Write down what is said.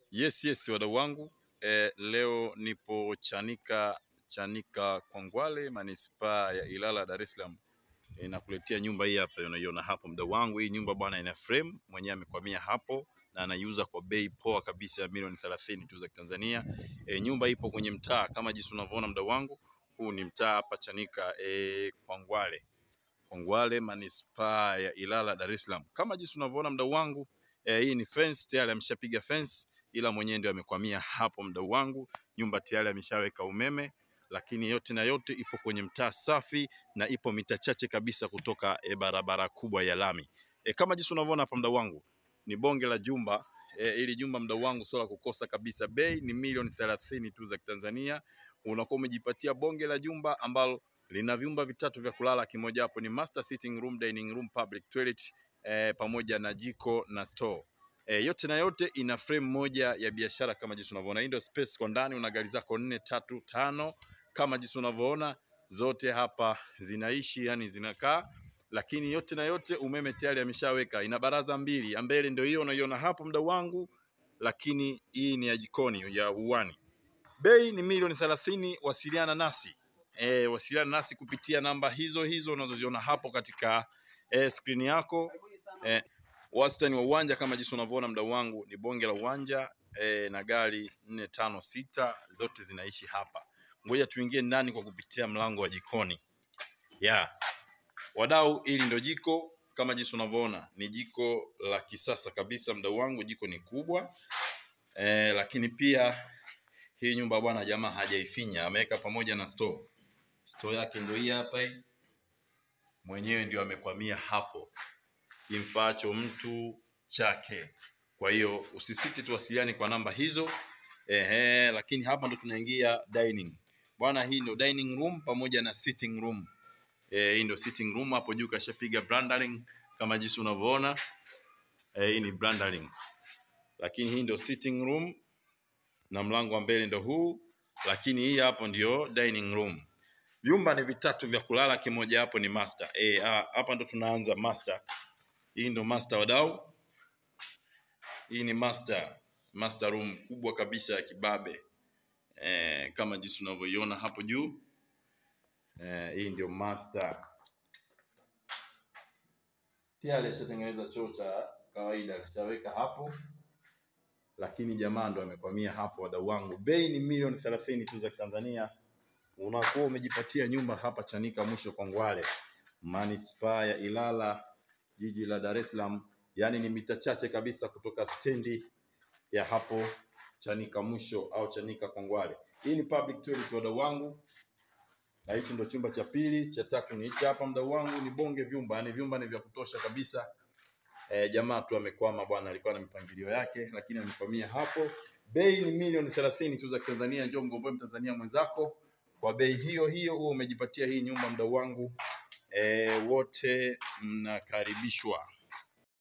Yes, yes, wadau wangu eh, leo nipo Chanika Chanika Kwangwale, manispaa ya Ilala, Dar es Salaam. Eh, nakuletea nyumba hii hapa, unaiona hapo mdau wangu. Hii nyumba bwana ina frame, mwenyewe amekwamia hapo na anaiuza kwa bei poa kabisa ya milioni 30 tu za Kitanzania. Eh, nyumba ipo kwenye mtaa kama jinsi unavyoona mdau wangu. Huu ni mtaa hapa Chanika eh, Kwangwale Kwangwale, manispaa ya Ilala, Dar es Salaam. Kama jinsi unavyoona mdau wangu eh, hii ni fence tayari, ameshapiga fence ila mwenyewe ndio amekwamia hapo mdau wangu. Nyumba tayari ameshaweka umeme, lakini yote na yote ipo kwenye mtaa safi na ipo mita chache kabisa kutoka e, barabara kubwa ya lami. E, kama jinsi unavyoona hapa mdau wangu ni bonge la jumba e, ili jumba mdau wangu sio la kukosa kabisa. Bei ni milioni thelathini tu za Kitanzania. Unakuwa umejipatia bonge la jumba ambalo lina vyumba vitatu vya kulala, kimoja hapo ni master sitting room, dining room, public toilet e, pamoja na jiko na store. E, yote na yote ina frame moja ya biashara kama jinsi unavyoona. Hii ndio space kwa ndani, una gari zako nne tatu tano kama jinsi unavyoona, zote hapa zinaishi, yani zinakaa, lakini yote na yote umeme tayari ameshaweka. Ina baraza mbili, ya mbele ndio hiyo unaiona hapo mdau wangu, lakini hii ni ya jikoni ya uwani. Bei ni milioni thelathini. Wasiliana nasi e, wasiliana nasi kupitia namba hizo hizo unazoziona hapo katika e, skrini yako e, wastani wa uwanja kama jinsi unavyoona mdau wangu ni bonge la uwanja e, na gari nne tano sita zote zinaishi hapa. Ngoja tuingie ndani kwa kupitia mlango wa jikoni yeah. Wadau, hili ndio jiko kama jinsi unavyoona, ni jiko la kisasa kabisa mdau wangu. Jiko ni kubwa e, lakini pia hii nyumba bwana, jamaa hajaifinya, ameweka pamoja na store. Store yake ndio hii hapa hii, mwenyewe ndio amekwamia hapo kimfaacho mtu chake. Kwa hiyo usisite, tuwasiliane kwa namba hizo. Ehe, lakini hapa ndo tunaingia dining bwana. Hii ndio dining room pamoja na sitting room. Eh, hii ndio sitting room, hapo juu kashapiga branding kama jinsi unavyoona. Eh, hii ni branding, lakini hii ndio sitting room na mlango wa mbele ndio huu, lakini hii hapo ndio dining room. Vyumba ni vitatu vya kulala, kimoja hapo ni master. Eh, ah, hapa ndo tunaanza master. Hii ndo master wadau, hii ni master master room kubwa kabisa ya kibabe eh, kama jinsi unavyoiona hapo juu eh, hii ndio master. Tayari ashatengeneza choo cha kawaida akashaweka hapo, lakini jamaa ndo amekwamia hapo. Wadau wangu, bei ni milioni thelathini tu za Tanzania. Unakuwa umejipatia nyumba hapa Chanika mwisho Kwangwale, manispaa ya Ilala, jiji la Dar es Salaam, yaani ni mita chache kabisa kutoka stendi ya hapo Chanika mwisho au Chanika Kwangwale. Hii ni public toilet wadau wangu, na hichi ndo chumba cha pili. Cha tatu ni hichi hapa mdau wangu, ni bonge vyumba, yani vyumba ni vya kutosha kabisa. E, jamaa tu amekwama bwana, alikuwa na mipangilio yake, lakini amekwamia hapo. Bei ni milioni thelathini tu za Tanzania. Njoo mgomboe Mtanzania mwenzako kwa bei hiyo hiyo, huo umejipatia hii nyumba mdau wangu. E, wote mnakaribishwa.